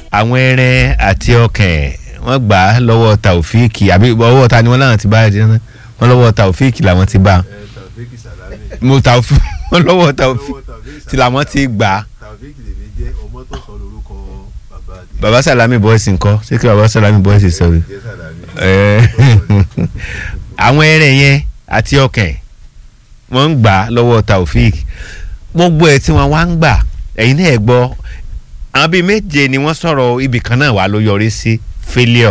àwọn ẹran àti ọkàn wọ́n gbà á lọ́wọ́ taofik àbí ọwọ́ ta ni wọ́n láwọn ti bá ẹ jẹun wọ́n lọ́wọ́ taofik làwọn ti bá Taofik Salami mo taofik wọ́n lọ́wọ́ taofik lọ́wọ́ Taofik tí làwọn ti gbà á. Taofik lèmi jẹ́ ọmọ tó sọ lórúkọ bàbá àti baba salami boys ńkọ́ ṣé kí baba salami boys sọ̀rọ̀ jẹ́ Salami. Ẹ, àwọn ẹran yẹn àti ọkàn wọ́n ń gbà á lọ́wọ́ taofik gbogbo ẹ̀ tí wọ́n wá ń gbà ẹ̀yin náà ẹ̀ gbọ́ àwọn bíi méje ni wọ́n sọ̀rọ̀ ibì kan náà wà ló yọrí sí failure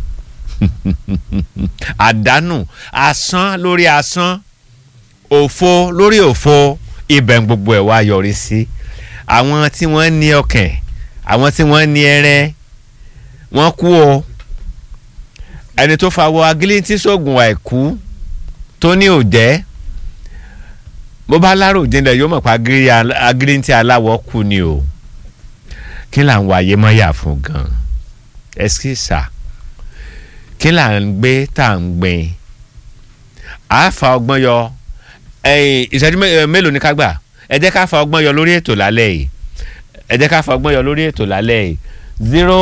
àdánù asán lórí asán òfo lórí òfo ibẹ̀ ń gbogbo ẹ̀ wá yọrí sí àwọn tí wọ́n ní ọkàn àwọn tí wọ́n ní ẹrẹ́ wọ́n kú o ẹni tó fa wọ agilintí sóògùn àìkú tó ní òjẹ́ bó bá lárò jinlẹ̀ yóò mọ̀ pé agilintí aláwọ̀ kú ni o kí là ń wáyé mọ́yà fún gan ẹskísà kí là ń gbé tá à ń gbìn á fa ọgbọ́n yọ ẹ̀yìn ìṣẹ́jú mé- mélòó ni ká gbà ẹ jẹ́ ká fa ọgbọ́n yọ lórí ètò lálẹ́ yìí ẹ jẹ́ ká fa ọgbọ́n yọ lórí ètò lálẹ́ yìí zero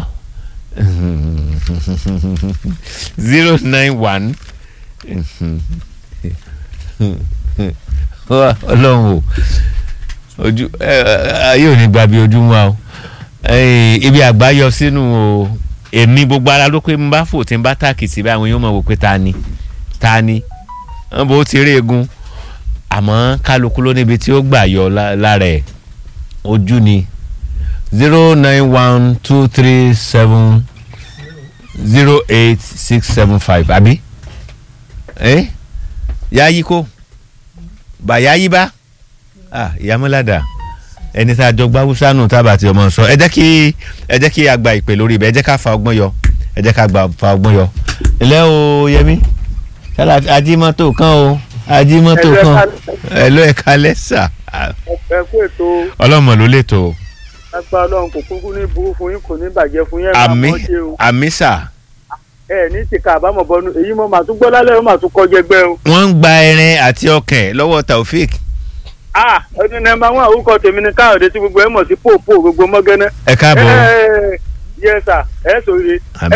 zero nine one ọlọ́run o ojú ẹ, ẹ, ayé ò ní gba bí ojúmọ́ o Ẹ, ibi àgbá yọ sínú o èmi gbogbo ara ló pé n bá fò tí n bá tàkìtì báyìí àwọn yóò mọ̀ wò pé ta ni ta ni wọ́n bó ti rí egun àmọ́ kálukú ló níbi tí ó gbà yọ lá- lára ẹ̀ ojú ni zero nine one two three seven zero eight six seven five àbí ẹ yáyí kó bàyáyí bá ah ìyámọ́ládà ẹni tá a jọ gbá húsá nù tábà tí ọmọ sọ ẹ jẹ́ kí ẹ jẹ́ kí a gba ìpè lórí ibẹ̀ ẹ jẹ́ ká fa ọgbọ́n yọ ẹ jẹ́ ká gba fa ọgbọ́n yọ. ilé o yẹmi sálà ajímọ́tò kan o ajímọ́tò Ẹ kan lẹ́ka- ẹ ló ẹ̀ka lẹ́sà ẹ kú ètò ọlọ́mọ ló lè tó lápá ọlọ́run kò kúkú ní burú fún yín kò ní bàjẹ́ fún yín ẹ̀ máa àmì mọ́ ṣe o àmì sà ẹ ní tìka àbámọ̀ bọ́nu èyí mo máa tún gbọ́ lálẹ́ ó máa tún kọjá ẹgbẹ́ o. wọ́n ń gba ẹran àti ọkàn lọ́wọ́ taofik a ọdún náà máa ń wá orúkọ tèmi ní káyọ̀dé tí gbogbo ẹ mọ̀ sí pòpò gbogbo mọ́gánná. ẹ káàbọ̀ yẹ sà ẹ sòye. Àmín.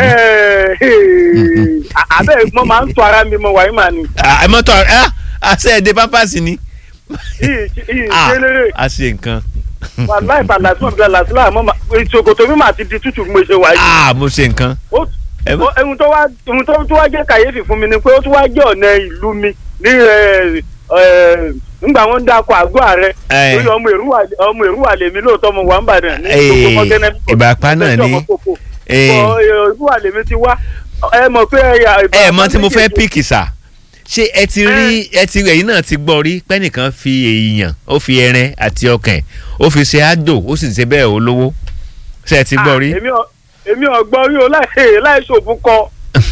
àbẹ́ mo máa ń tọ́ ara mi mo wà yín mà ní. ẹ mọ́tò ẹ àṣẹ ẹ̀dẹ̀ pampasì ni yìí yìí Ah, ṣe lérè a ṣe nǹkan wàláì bàlá tí mo bẹ̀rẹ̀ làtúlà mo máa ìṣòkòtò mi máa ti di tútù bí mo ṣe wà yìí. ah mo ṣe nǹkan ó ẹ mọ̀- ó- ohun tó wá ohun tó tún wá jẹ́ kàyéfì fún mi ni pé ó tún wá jẹ́ ọ̀nà ìlú mi ní ẹ, ẹ, ńgbà wọn ń dákọ̀ àgọ́ ààrẹ Ẹ. lórí ọmọ èrúwà ọmọ èrúwà lèmi lóòótọ́ mo wà ń bàdàn ní Ẹ, gbogbo mọ́gẹ́nẹ́ Ìbàràpá náà ni. Ẹ. èrúwà lèmi ti wá ẹ mọ̀ pé ẹ̀yà ẹ mọ̀ tí mo fẹ́ píkì sà ṣé ẹ ti rí ẹ ti ẹ̀yin náà ti gbọ́ rí pẹ́nìkan fi èèyàn ó fi ẹran àti ọkàn ó fi ṣe àjò ó sì ṣe bẹ́ẹ̀ olówó ṣé ẹ ti gbọ́ rí. èmi ò- èmi ọ̀gbọ́n rí o láì láì ṣòfò kọ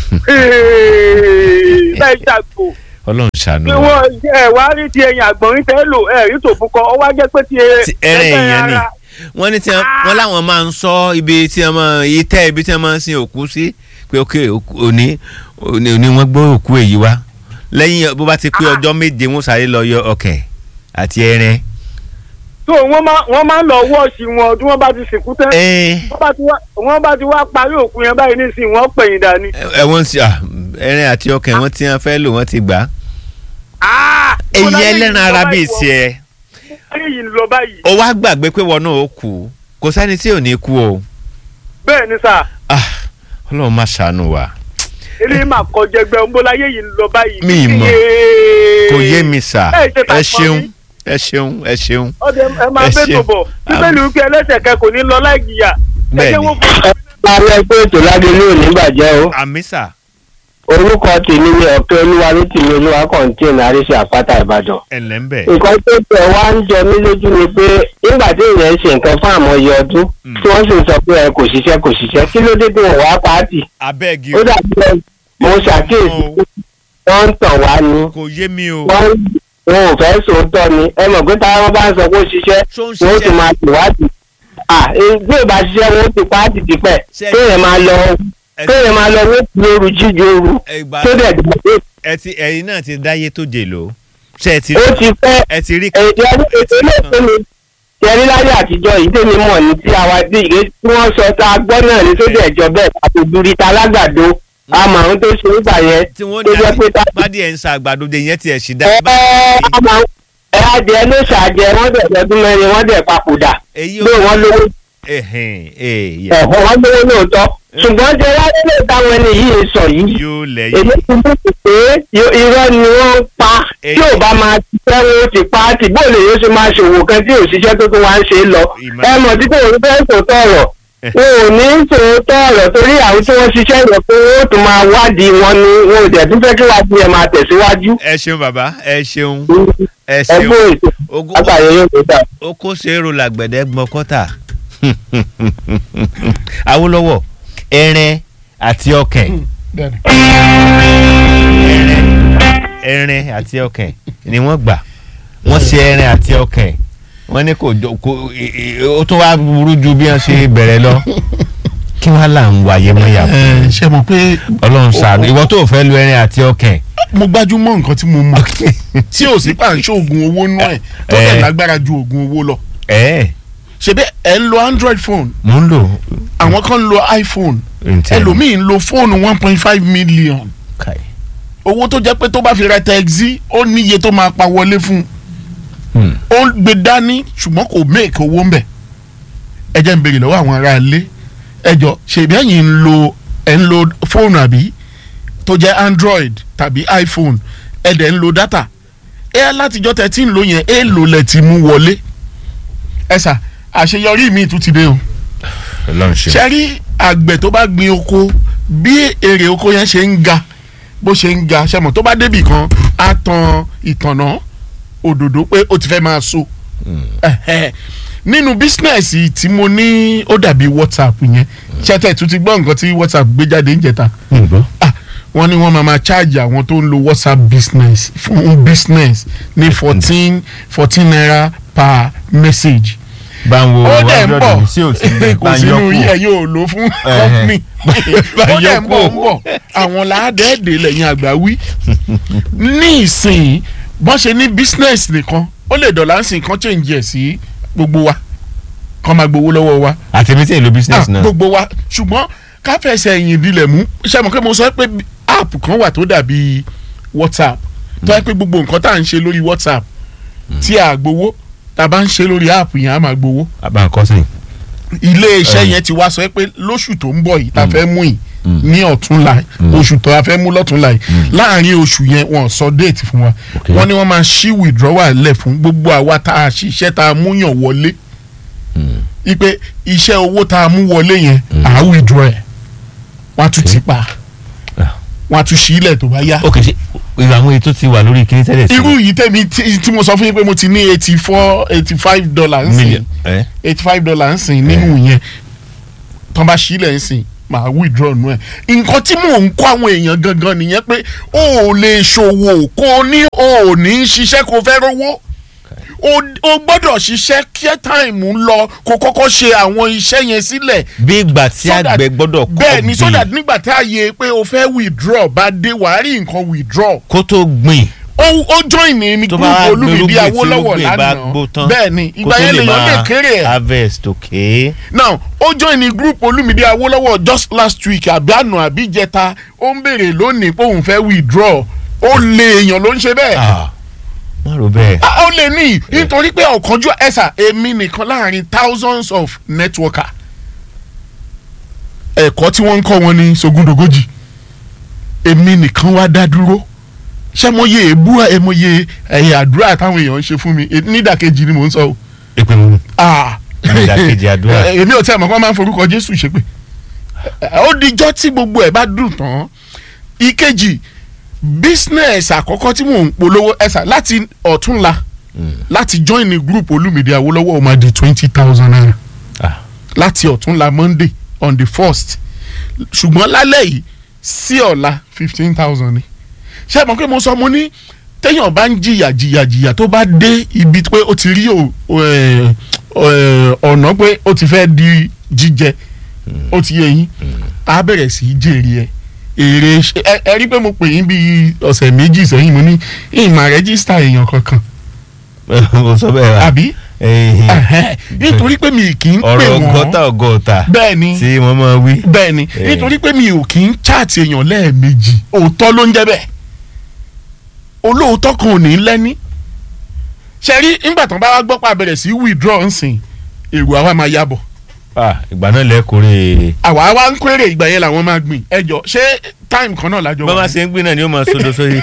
láì ṣàgbò ọlọ́run ṣàánú pé wa. wọ́n ẹ wá rí ti ẹyin àgbọ̀nrín tẹ́ lò ẹ rí tòfú kọ ọ wá jẹ́ pé ti Ti ẹran èèyàn ni wọ́n ní tí wọ́n wọ́n láwọn máa ń sọ ibi tí wọ́n máa itẹ́ ibi tí wọ́n máa ń sin òkú sí pé ok òkú- òní òní òní wọ́n gbọ́ òkú èyí wá lẹ́yìn bó bá ti pé ọjọ́ méje wọ́n sáré lọ yọ ọkàn àti ẹran. tó wọ́n máa wọ́n máa ń lọ wọ́ọ̀ṣì wọn tí wọ́n bá ti sìnkú tán ẹ wọ́n bá ti wá wọ́n bá ti wá parí òkú yẹn báyìí nísìnyí wọ́n pẹ̀yìn dání. ẹ wọ́n ti ah, ẹran àti ọkàn wọ́n ti wọ́n fẹ́ lò wọ́n ti gbà á. Ah! èyí Mo láyé ẹlẹ́ran yìí ara lọ bíi báyìí tiẹ̀ wọ́n- ayé yìí ń lọ báyìí ó wá gbàgbé pé wọn náà ó kú kò sẹ́ni tí ò ní kú o bẹ́ẹ̀ ni sà Ah, ọlọ́run má ṣàánú wa eléyìí máa kọjá ẹgbẹ́ ọmọláyé yìí ń lọ báyìí. Mi ì mọ̀. Yéé. kò yé mi sà Ẹ ṣe ta ẹ pọ̀ ṣeun mí. ẹ ṣeun ẹ ṣeun ọdẹ ẹ máa Ẹ bẹ́ ṣe. tó bọ̀ bíbélì wípé ẹlẹ́sẹ̀ kẹ kò ní lọ láì jìyà. ẹ Bẹ́ẹ̀ jẹ́ ni. wọ́n fún Alẹ́ pé ètò lágbèlú ò ní bàjẹ́ o. àmì sà Orúkọ tèmi ni ọ̀kẹ́ olúwa ní tìmí olúwa kọ̀ǹtìn àríṣe àpáta Ìbàdàn. ẹ̀lẹ́ ń bẹ̀ Nǹkan tó tẹ̀ wá ń jọ mí lójú ni pé nígbà tí èèyàn ń ṣe nǹkan fún àmọye ọdún Mm. tí wọ́n sì ń sọ pé ẹ kò ṣiṣẹ́ kò ṣiṣẹ́ kí ló dé tí wọ́n wá pàátì. abẹ́ẹ̀gì Ó dàbí ẹ mo ṣàkíyèsí pé wọ́n ń tàn wá ni kò yé mi o wọ́n wọn ò fẹ́ sòótọ́ ni ẹ mọ̀ pé táwọn bá ń sọ pé ó ṣiṣẹ́ ṣó ń wọ́n ó sì ṣiṣẹ́ máa tìwádìí. À bí ìbá ṣiṣẹ́ wọn ó ti pàátì tipẹ́ Ṣé- kéèyàn máa lọ ẹ- kéèyàn máa lọ wọ́n ti ooru jíjẹ ooru ẹgbà tó dẹ̀ dùn ẹ ti ẹ̀yin náà ti dáyé tó jè ló ṣe ẹ ti ó ti pẹ́ ẹ ti rí èdè ẹ ti rí kan ẹlẹ́sìn mi ṣẹ́rí láyé àtijọ́ yìí tèmi mọ̀ ní tí àwa bí ìgbé tí wọ́n sọ tá a gbọ́ náà ní sójú ẹ̀jọ́ bẹ́ẹ̀ àtòdúrí ta lágbàdo àmọ́ àwọn tó ṣe nígbà yẹn tí wọ́n tó ní jẹ́ pé tá bádìí ẹ̀ ń sa àgbàdo de yẹn tiẹ̀ ṣì dá. ẹ àmọ́ ẹ adìẹ ló ṣàjẹ wọ́n dẹ̀ lọ́dún mẹ́rin wọ́n dẹ̀ papòdà èyí ò ló wọ́n lówó ẹ̀hìn èèyàn ẹ̀họ́ wọ́n lówó lóòótọ́ ṣùgbọ́n ṣe láyé lè táwọn ẹni yìí sọ yìí yóò èmi lẹ́yìn. ti mú pé yo- irọ́ ni wọ́n ń pa tí ò bá máa ṣiṣẹ́ wọn ó ti pa á tì bóòlù yóò ṣe máa ṣòwò kan tí òṣìṣẹ́ tó tún wá ń ṣe é lọ Ìmọ̀- ẹ mọ̀ tí kò ní fẹ́ sòótọ́ ọ̀rọ̀ wọn ò ní sòótọ́ ọ̀rọ̀ torí àwọn tí wọ́n ṣiṣẹ́ yẹn pé wọ́n ó tún máa wádìí wọn ni wọn ò dẹ̀ tún fẹ́ kí wádìí yẹn máa tẹ̀síwájú ẹ ṣeun bàbá ẹ ṣeun ẹ ẹ ṣeun kó ètò Ogún- látàyè yóò tó dà. ó kó ṣeéro làgbẹ̀dẹ gbọ́n kọ́tà Awólọ́wọ̀ ẹrin àti ọkàn bẹ́ẹ̀ni. ẹrin ẹrin àti ọkàn ni wọ́n gbà wọ́n ṣe ẹrin àti ọkàn wọ́n ní kò jọ kò ì- ì- ó tún wá burú ju bí wọ́n ṣe bẹ̀rẹ̀ lọ kí wọ́n là ń wáyé mọ́yà ẹ ṣe mọ̀ pé Ọlọ́run ṣàánú ìwọ tó fẹ́ lu ẹrin àti ọkàn mo gbájúmọ́ nǹkan tí mo mọ̀ tí ò sí pàǹṣẹ oògùn owó nú ẹ̀ tó Eh. tẹ̀ lágbára ju oògùn owó lọ ẹ̀ ṣebí ẹ ń lo android phone mò ń lò àwọn kan ń lo iphone ǹtẹ̀ ẹlòmíì ń lo fóònù one point five million Kai. owó tó jẹ́ pé tó bá fi ra taxi ó níye tó máa pa wọlé fún un Hmm. ó gbé dání ṣùgbọ́n kò make owó ń bẹ̀ ẹ jẹ́ ń béèrè lọ́wọ́ àwọn ará ilé ẹ jọ ṣèbí ẹ̀yin ń lo ẹ̀ ń lo fóònù àbí tó jẹ́ android tàbí iphone ẹ̀ dẹ̀ ń lo data ẹ látijọ́ tẹ̀ tí ń lo yẹn ẹ lò lẹ̀ ti mú wọlé ẹ sà àṣeyọrí mi tún ti dé o Ọlọ́run ṣe. ṣe rí àgbẹ̀ tó bá gbin oko bí èrè oko yẹn ṣe ń ga bó ṣe ń ga ṣe mọ̀ tó bá débì kan á tan ìtànà òdòdó pé ó ti fẹ́ máa so Ẹ̀hẹ́. nínú bísínẹ́sì tí mo ní ó dàbí whatsapp yẹn ṣẹ́tẹ̀ tún ti gbọ́ nǹkan tí whatsapp gbé jáde ń jẹta ǹgbọ́. ah wọ́n ní wọ́n máa ma charge àwọn tó ń lo whatsapp business fún business ní fourteen fourteen naira per message bá ń wo ó dẹ̀ ń hundred bọ̀ ní sí òsì kò sínú yẹ yóò lò fún company Bá ó dẹ̀ yọ ń bọ̀ ń kúrò. bọ̀ àwọn làádẹ́ẹ̀dẹ̀ lẹ́yìn àgbà wí ní ìsìn bọ́n ṣe ní business nìkan ó lè dọ̀là ń sìn kan change ẹ̀ sí gbogbo wa kàn máa gbowó lọ́wọ́ wa àtẹ̀mí tí èlò business Ah, náà. gbogbo wa ṣùgbọ́n káfẹ́sẹ̀ ẹ̀yìn ìdílé mú ṣe mọ̀ pé mo sọ pé app kan wà tó dàbí whatsapp tó yẹ pé gbogbo nǹkan tá à ń ṣe lórí whatsapp tí a gbowó tá a bá ń ṣe lórí app yẹn a máa gbowó àbá nǹkan sìn. ilé iṣẹ́ yẹn ti wá sọ pé lóṣù tó ń bọ̀ yìí tá a fẹ́ mú yìí ní ọ̀túnla oṣù tó a fẹ́ mú lọ́túnla yìí láàrin oṣù yẹn wọ́n sọ déètì fún wa Okay. wọ́n ní wọ́n máa ṣí withdrawal lẹ̀ fún gbogbo àwa tá a ṣiṣẹ́ tá a mú yàn wọlé ipe iṣẹ́ owó tá a mú wọlé yẹn à á withdraw ẹ̀ wọ́n á tún ti pa Ah. wọ́n á tún ṣí ilẹ̀ tó bá yá ok ṣe ìwà àwọn ètò ti wà lórí kiri tẹ́lẹ̀ sí. irú yìí tẹ̀mí tí tí mo sọ fún yín pé mo ti ní eighty four eighty five dollars ń sìn million. ẹ eighty five dollars ń sìn nínú yẹn tán bá sílẹ̀ ń sìn màá withdraw nù ẹ̀ nǹkan tí mò ń kọ́ àwọn èèyàn gangan nìyẹn pé o ò lè ṣòwò kó o ní o ò ní ṣiṣẹ́ kó o fẹ́ rówó o o gbọ́dọ̀ ṣiṣẹ́ kí táìmù ń lọ kó kọ́kọ́ ṣe àwọn iṣẹ́ yẹn sílẹ̀ bí ìgbà tí so that- àgbẹ̀ gbọ́dọ̀ kọ́ bẹ́ẹ̀ ni so that gbìn nígbà tí ààyè pé o fẹ́ withdraw bá dé wàá rí nǹkan withdraw kó tó gbìn ó ó join ní ní tó group bá olúmìbí gbẹrúgbìn tí awólọ́wọ̀ irúgbìn bá lánàá gbó tán bẹ́ẹ̀ ni kó ìgbà tó yẹn lèèyàn lè máa kéré ẹ̀ harvest ok. now ó join ní group olúmìdí awólọ́wọ̀ just last week àbíànù àbíjẹta ó ń béèrè lónìí pé òun fẹ́ withdraw ó lè èèyàn ló ń ṣe bẹ́ẹ̀ Ah, má rò bẹ́ẹ̀. Ah, ó lè ní nítorí pé ọ̀kanjú ẹ̀sà èmi nìkan láàrin thousands of networker ẹ̀kọ́ tí wọ́n ń kọ́ wọn ní sogúndogójì èmi nìkan wá dá dúró ṣé mo yẹ èébú ẹ mo yẹ ẹ̀yẹ àdúrà táwọn èèyàn ń ṣe fún mi nídàkejì ni mò ń sọ o. ìpè mú Ah. Nídàkejì àdúrà. Eh, èmi ò tí a mọ̀ kí wọ́n máa ń forúkọ Jésù ṣépè Eh, ó dijọ́ tí gbogbo ẹ̀ bá dùn tán ìkejì business àkọ́kọ́ tí mò ń polówó ẹ̀sà láti ọ̀túnla láti join ní group Olúmìdé Awólọ́wọ̀ ó máa di twenty thousand naira Ah. láti ọ̀túnla Monday on the first ṣùgbọ́n lálẹ́ yìí sí ọ̀la fifteen thousand ni ṣé ẹ mọ̀ pé mo sọ mo ní téèyàn bá ń jìyà jìyà jìyà tó bá dé ibi pé ó ti rí o- ẹ, ẹ, ọ̀nà pé ó ti fẹ́ di jíjẹ ó ti yé yín á bẹ̀rẹ̀ sí í jèrè ẹ èrè ṣe- ẹ ẹ rí pé mo pè yín bíi ọ̀sẹ̀ méjì sẹ́yìn mo ní ìmọ̀ rẹ́gísítà èèyàn kankan o sọ bẹ́ẹ̀ wa. àbí Eh, Ẹ̀hẹ́n, nítorí pé mi kì í pè ọ̀rọ̀ wọ́n ọgọ́ta ọgọ́ta bẹ́ẹ̀ ni tí wọ́n máa wí. bẹ́ẹ̀ ni Eh. nítorí pé mi ò kì í chaàtì èèyàn lẹ́ẹ̀mejì òótọ́ ló ń jẹ́ bẹ́ẹ̀ olóòótọ́ kan ò ní lẹ́ni ṣe rí nígbà tán bá wá gbọ́ pa bẹ̀rẹ̀ sí withdraw nsìn èrò àwa máa yàbọ̀ Ah, ìgbà náà lẹ́kọ̀ọ́rẹ́ àwa wá ń kéré ìgbà yẹn làwọn máa gbìn ẹjọ́ ṣé time kan náà lájọ bá wà máa ní? ṣe ń gbé náà ni ó máa sodo sórí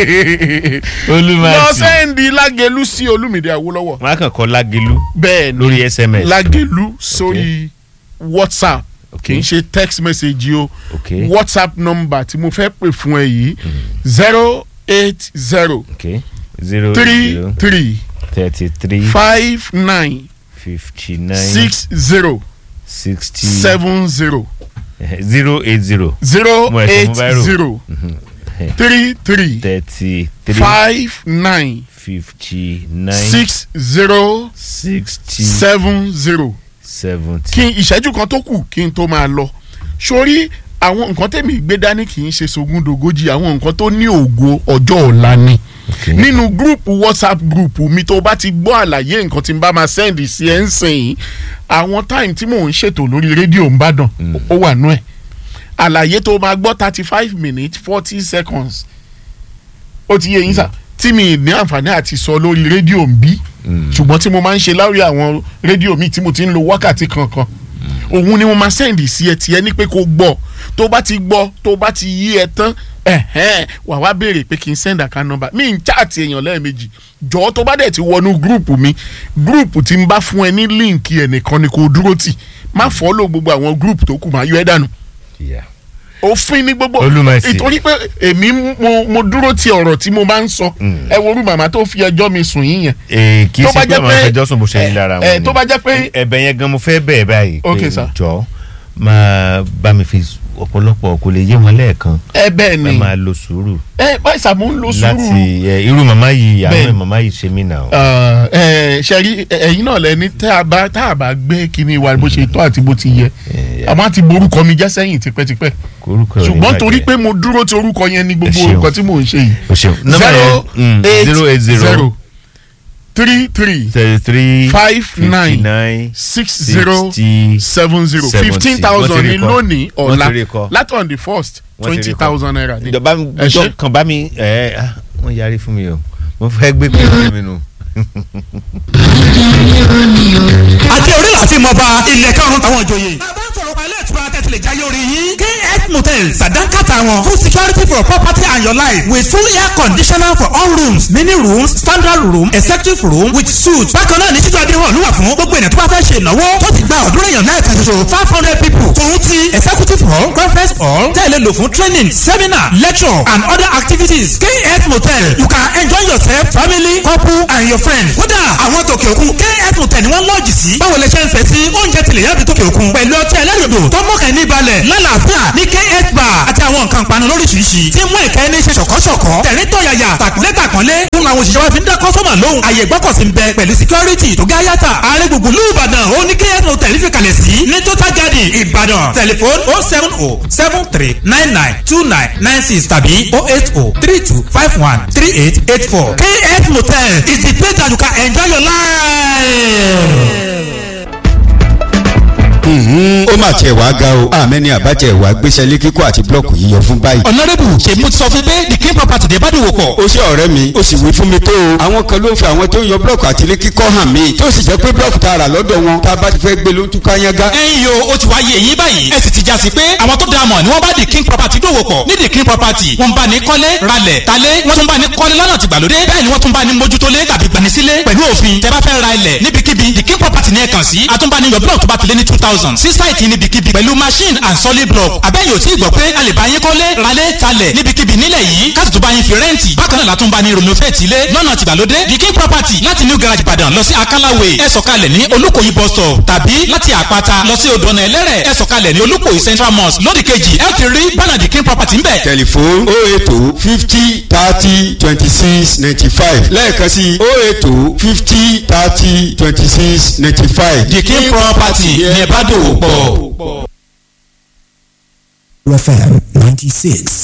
lọ olùmọ̀ọ́sì sẹ́ndì lágẹ̀lú sí olúmídé àwòlọ́wọ̀ wọn á kàn kọ́ lágẹ̀lú bẹ́ẹ̀ ni lórí sms. lágẹ̀lú sórí whatsapp kì í ṣe text message o ok whatsapp number tí mo fẹ́ pè fún ẹ yìí zero eight zero ok zero three zero three thirty three five nine fifty nine six zero sixty seven zero zero eight zero zero Mo ẹ̀sẹ̀ eight mú báírò. zero three three thirty three five nine fifty nine six zero sixty seven zero seventy. kí n ìṣẹ́jú kan tó kù kí n tó máa lọ sórí àwọn nǹkan tẹ̀mí gbé dání kì í ṣe sogúndogójì àwọn nǹkan tó ní ògo ọjọ́ ọ̀la ni Okay. nínú gúrùpù whatsapp gúrùpù mi tó bá ti gbọ́ àlàyé nǹkan tí n bá máa sẹ́ndì sí ẹ̀ ń sìn yín àwọn táìmù tí mò ń ṣètò lórí rédíò ń bàdàn ó wà nú ẹ̀ àlàyé tó máa gbọ́ thirty five minutes forty seconds ó ti yé yín sà tí mi ní àǹfààní àti sọ lórí rédíò ń bí ṣùgbọ́n tí mo máa ń ṣe láwùjọ àwọn rédíò mi tí mo ti ń lo wákàtí kankan òun ni mo máa sẹ́ndì sí ẹ tiẹ̀ ní pé kó gbọ́ tó bá ti gbọ́ tó bá ti yí ẹ tán ẹ̀hẹ́n wà wá béèrè pé kí n send account number mi ń chaàtì èèyàn lẹ́ẹ̀mejì jọ̀ọ́ tó bá dẹ̀ ti wọnú gúrùpù mi gúrùpù tí n bá fún ẹ ní líǹkì ẹnìkan ni kò dúró tì má fọ́lọ̀ gbogbo àwọn gúrùpù tó kù máa yọ ẹ́ dànù Yeah. òfin ní gbogbo Olúmọ̀ọ́sì. ìtorí pé èmi mo mo dúró ti ọ̀rọ̀ tí mo bá ń sọ ẹ wo orú màmá tó fi ẹjọ́ mi sùn yín yẹn Ee, kì í Tó bá ṣe pé jẹ́ àwọn pé- afẹjọ́ sùn bó ṣe ní lára ẹ, wọn tó bá jẹ́ pé- ẹ̀bẹ̀ yẹn gan mo fẹ́ bẹ̀ẹ̀ báyìí Ok, pé sir. jọ máa bá mi fi ọ̀pọ̀lọpọ̀ kò lè yé wọn lẹ́ẹ̀kan ẹ bẹ́ẹ̀ ẹ ni máa lo sùúrù ẹ báyìí sàmú ń lo sùúrù láti ẹ, irú màmá yìí Bẹ́ẹ̀. àwọn màmá yìí ṣe mí nà ó. ẹ ṣe rí ẹ̀yin náà lẹni tá a bá tá a bá gbé kíní wa bó ṣe tó àti bó ti yẹ àmọ́ àti borúkọ mi jẹ́ sẹ́yìn tipẹ́tipẹ́ orúkọ rẹ̀ ṣùgbọ́n bàjẹ́. torí pé mo dúró ti orúkọ yẹn ní gbogbo Ẹ ṣeun. orúkọ tí mò ń ṣe yìí o ṣeun nọ́mbà zero yẹn eight zero eight zero zero three three thirty three five fifty nine nine six zero sixty seven zero seventy. fifteen Wọ́n thousand ti ní rí kọ. lónìí Wọ́n ọ̀la ti rí kọ. láti on the first Wọ́n ti rí twenty kọ. thousand naira ní. ìjọba Ẹ ṣé. kan bá mi ẹ ah, wọ́n yarí fún mi o mo fẹ́ gbé pẹ̀lú mi nù. àti orí láti mọ bá ilẹ̀ karùn-ún táwọn ìjòyè. bàbá ń sọ̀rọ̀ pa ilé ìtura tẹ̀sílẹ̀ jáyé orí yín. kf motels sàdánkàtà wọn full security for property and your life with full air conditioner for all rooms mini rooms standard room executive room with suite. bákan náà ní títú adéhùn ló wà fún gbogbo ènìyàn tó bá fẹ́ ṣe ìnáwó tó ti gba ọ̀dúnrún èèyàn náà kan ṣoṣo five hundred people. tòun ti executive hall conference hall tẹ̀lé lò fún training seminar lecture and other activities. kf motel you can enjoy yourself family couple and your friends. kódà àwọn tòkè òkun kf motel ni wọ́n lọ́ọ̀jì sí. báwo lè ṣe ń fẹ́ sí oúnjẹ tilẹ̀ yàtọ̀ tòkè òkun. pẹ̀lú ọtí ẹlẹ́rìndò tó mọ̀kàn ní balẹ̀ lálàáfíà ní kf bar àti àwọn nǹkan panu lóríṣiríṣi. tí mú ìkẹ́ ní ṣe ṣọ̀kọ́ṣọ̀kọ́. tẹ̀rín tọ̀yàyà tàkúnlé tàkúnlé. fún àwọn òṣìṣẹ́ wa fi ń dá kọ́sọ́mà lóhùn. àyè gbọ́kọ̀sí ń bẹ pẹ̀lú security tó gá yàtà. ààrẹ gbùngbùn lù ìbàdàn ó ní kf motel fi kalẹ̀ sí. ní total garden ìbàdàn tẹlifon oh seven oh seven three nine nine two nine nine six tàbí oh eight oh three two five one three eight eight four. kf motel is the place that you can enjoy your life. Mhm, ó mà tiẹ̀ wá ga o àmẹ́ni àbájẹ́ ìwà gbéṣẹ́ lé kíkọ́ àti blọ́ọ̀kù yíyọ fún báyìí. ọ̀nàrẹ́bù ṣe mo ti sọ fún pé the king property dé bá dòwò pọ̀. ó ṣe ọ̀rẹ́ mi ó sì wí fún mi tó o. àwọn kan ló ń fi àwọn tó ń yọ blọ́ọ̀kù àti ilé kíkọ́ hàn mí tó sì jẹ́ pé blọ́ọ̀kù tá a rà lọ́dọ̀ wọn tá a bá ti fẹ́ gbé ló ń túká yángá. ẹ̀yin yo ó ti wá yé eyín báyìí ẹ sì ti já sí pé àwọn tó dáa mọ̀ ni wọ́n bá the king property dòwò pọ̀ ní the king property wọ́n bá ní kọ́lé ralẹ̀ talé wọ́n tún bá ní kọ́lé lọ́nà tìgbàlódé bẹ́ẹ̀ ni wọ́n tún bá ní mójútólé tàbí gbanisílé pẹ̀lú òfin tẹ́ bá fẹ́ ra ilẹ̀ níbikíbi the king property ní ẹ kàn sí àtúnbáni yọ blọọkù tó bá ti lé ní two thousand sí sáìtì níbikíbi pẹ̀lú machine and solid block àbẹ́yìn ò tí ì gbọ́ pé a lè bá yín kọ́lé ralé talẹ̀ níbikíbi nílẹ̀ yìí káàtì tó bá yín fi rẹ́ǹtì bákan náà látún bá ní renovate ilé lọ́nà tìgbàlódé the king property láti new garage ìbàdàn lọ sí akálàwé ẹ sọ̀kalẹ̀ ní olúkòyí bus stop tàbí láti àpáta lọ sí odò ọ̀nà ẹlẹ́rẹ̀ ẹ sọ̀kalẹ̀ ní olúkòyí central mosque lódì kejì ẹ ti rí bánà the king property ńbẹ̀. tẹlifon o eto fifty thirty twenty six ninety five lẹ́ẹ̀kan sí o eto fifty thirty twenty six ninety five. the king property ní ẹ bá dòwò pọ̀. FM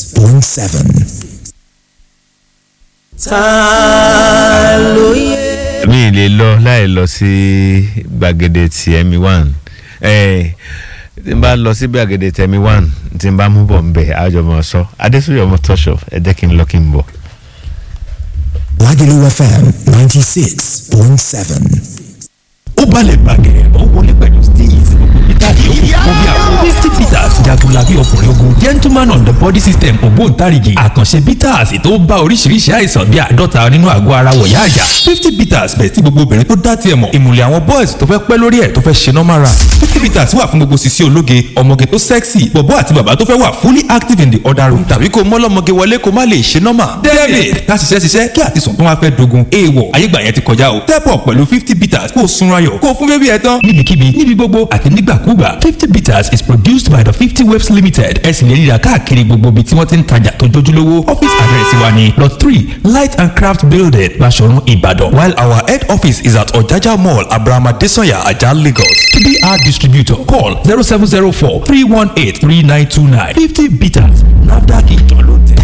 96.7. ta ló yẹ. mi lè lọ láì lọ sí gbàgede tìẹ̀mí one ẹ̀ tí n bá lọ sí gbàgede tìẹ̀mí one tí n bá mú bọ̀ ń bẹ̀ àjọmọ̀ sọ adésúyọ̀ ọmọ tọ́ṣọ̀ ẹ jẹ́ kí n lọ kí n bọ̀. Lagelu FM 96.7. ó balẹ̀ bàgẹ́ ó wọlé pẹ̀lú steez ìtàgé ó kún bí àwọn misty peters jagunlabi ọkùnrin ogun gentleman on the body system ògbóǹtarìgì àkànṣe peters tó bá oríṣiríṣi àìsàn bíi àádọ́ta nínú àgọ́ ara wọ̀yá àjà fifty peters bẹ̀ tí gbogbo obìnrin tó dá tiẹ̀ mọ̀ ìmùlẹ̀ àwọn boys tó fẹ́ pẹ́ lórí ẹ̀ tó fẹ́ ṣe normal run fifty peters wà fún gbogbo sisi ológe ọmọge tó sexy bọ̀bọ́ àti bàbá tó fẹ́ wà fully active in the other room tàbí kó mọ́lọ́mọge wọlé kó má lè ṣe normal david ká ṣiṣẹ́ ṣiṣẹ́ kí àtisùn tó wá fẹ́ dogun èèwọ̀ ayégbà yẹn ti kọjá o step up pẹ̀lú fifty peters kó o sunra ayọ̀ kó o fún bébí ẹ tán níbikíbi níbi gbogbo àti nígbàkúgbà fifty bitters is produced by the fifty waves limited ẹ sì lè ríra káàkiri gbogbo ibi tí wọ́n ti ń tajà tó jójúlówó office address wa ni lot three light and craft building Baṣọ̀run Ìbàdàn while our head office is at Ọ̀jájá mall abrahama desanya ajah Lagos to be our distributor call zero seven zero four three one eight three nine two nine fifty bitters nafdac ìtàn ló tẹ̀.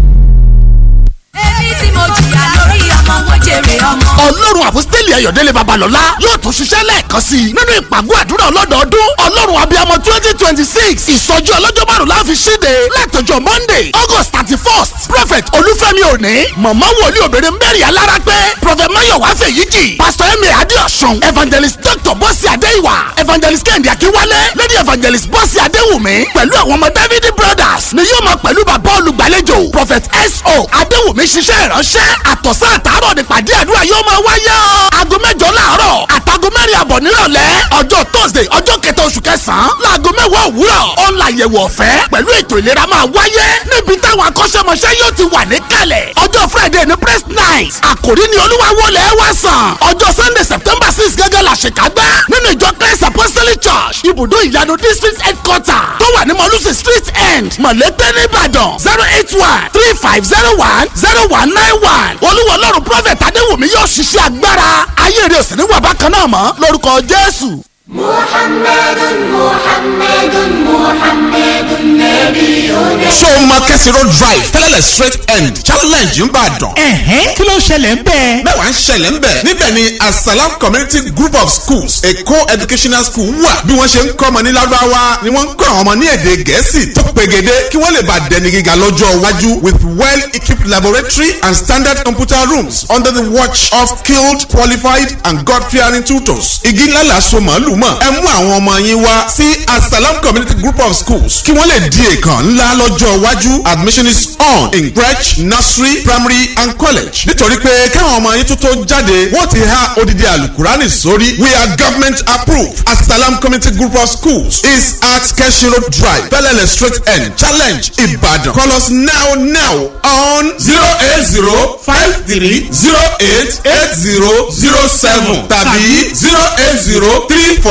èmi tí mo jìyà lórí ọmọ mo jèrè ọmọ. ọlọ́run àfọ́sítẹ́lì ayọ̀délé babalọ́lá yóò tún ṣiṣẹ́ lẹ́ẹ̀kan sí i nínú ìpàgọ́ àdúrà ọlọ́dọọdún ọlọ́run abiyamọ twenty twenty six ìsọjí ọlọ́jọ́ márùn-ún láfi ṣíde látọjọ́ monday august thirty first prophet olúfẹ́mi òní mọ̀mọ́ wòlíì obìnrin mary alára pé prophet mayowa fèyíjì pastor emir adéọ̀sùn evangelist dr bọ́sì adéìwà evangelist kẹ́hìndé akínwálé lady evangelist bọ́sì adéwùmí pẹ̀lú àwọn ọmọ david brothers ni yóò máa pẹ̀lú bàbá olùgbàlejò prophet so adéwùmí ṣiṣẹ́ ìránṣẹ́ àtọ̀sán àtàárọ̀ nípàdé àdúrà yóò máa wáyé o. aago mẹ́jọ láàárọ̀ àtàgọ́ mẹ́rin àbọ̀ nírọ̀lẹ́ ọjọ́ thursday ọjọ́ kẹta oṣù kẹsàn-án láago mẹ́wàá òwúrọ̀ ọ̀la àyẹ̀wò ọ̀fẹ́ pẹ̀lú ètò ìlera máa wáyé níbi táwọn akọ́ṣẹ́mọṣẹ́ yóò ti wà níkàlẹ̀ ọjọ́ friday ní press night àkòrí ni olúwa wọlé wá sàn ọjọ́ sunday september six gẹ́gẹ́ la ṣèkágbá nínú ìjọ christ apostolic church ibùdó ìyanu district headquarter tó wà ní mọ̀lúsì street end mọ̀lẹ́tẹ̀ nìbàdàn zero eight one three five zero one zero one nine one olúwa ọlọ́run prophet adéwùmí yóò ṣiṣẹ́ agbára ayé rẹ̀ sì ní wà bákan náà mọ́ lórúkọ jésù. محمد محمد محمد نبينا ṣé o máa kẹ́sì road drive tẹ́lẹ̀lẹ̀ straight end challenge ń bàdàn. ẹ̀hẹ́n kí ló ṣẹlẹ̀ ń bẹ́ẹ̀. mẹ́wàá ń ṣẹlẹ̀ ń bẹ̀. níbẹ̀ ni asalam community group of schools a co-educational school wà. bí wọ́n ṣe ń kọ́ ọmọ ní lárúbáwá ni wọ́n ń kọ́ àwọn ọmọ ní èdè gẹ̀ẹ́sì tó pegede kí wọ́n lè bá dẹni gíga lọ́jọ́ iwájú with well equipped laboratory and standard computer rooms under the watch of skilled qualified and god fearing tutors. igi ńlá la so màálù mọ̀ ẹ mú àwọn ọmọ yín wá sí asalam community group of schools kí wọ́n lè di èèkàn ńlá lọ́jọ́ iwájú admission is on in crèche nursery primary and college nítorí pé káwọn ọmọ yín tó tó jáde wọ́n ti há odidi alukurani sórí we are government approved asalam community group of schools is at keshi road drive bellele straight end challenge ibadan call us now now on zero eight zero five three zero eight eight zero zero seven tàbí zero eight zero three four.